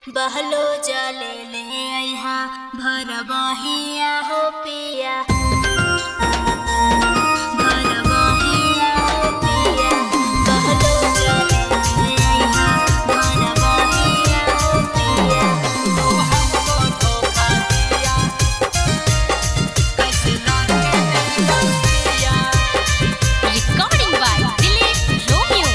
बहलो जले ले अइहा भर बहिया हो पिया भर बहिया हो पिया बहलो जले ले अइहा भर बहिया हो पिया तू हमको धोखा दिया कैसे लाके दिया दिया Recording by Dilip Romeo.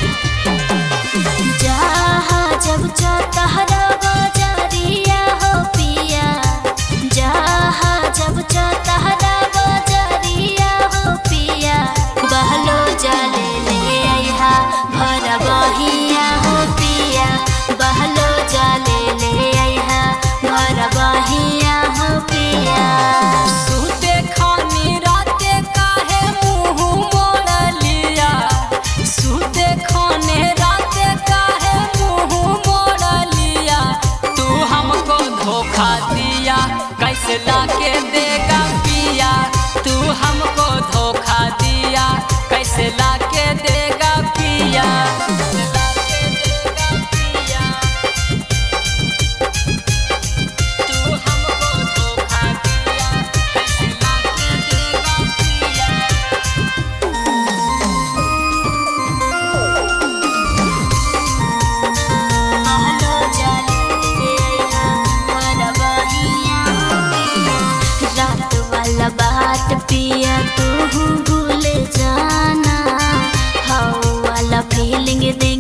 जहा जब चतहरा बजरिया हो पिया जहा जब चतहरा बजरिया हो पिया बहलो जले ले अइहा भर बहिया हो पिया बहलो जले ले अइहा भर बहिया हो पिया सूते खानी राते काहे मुंह मोड़ लिया सूते खाने राते काहे मुंह मोड़ लिया तू हमको धोखा दिया कैसे लाके देगा पिया तू हमको धोखा दिया कैसे लाके देगा पिया कैसे लाके देगा पिया तू हमको धोखा दिया कैसे लाके देगा पिया बहलो जले ले अइहा भर बहिया हो पिया रात वाला बात पिया तू भूल जाना हवा वाला फीलिंग दे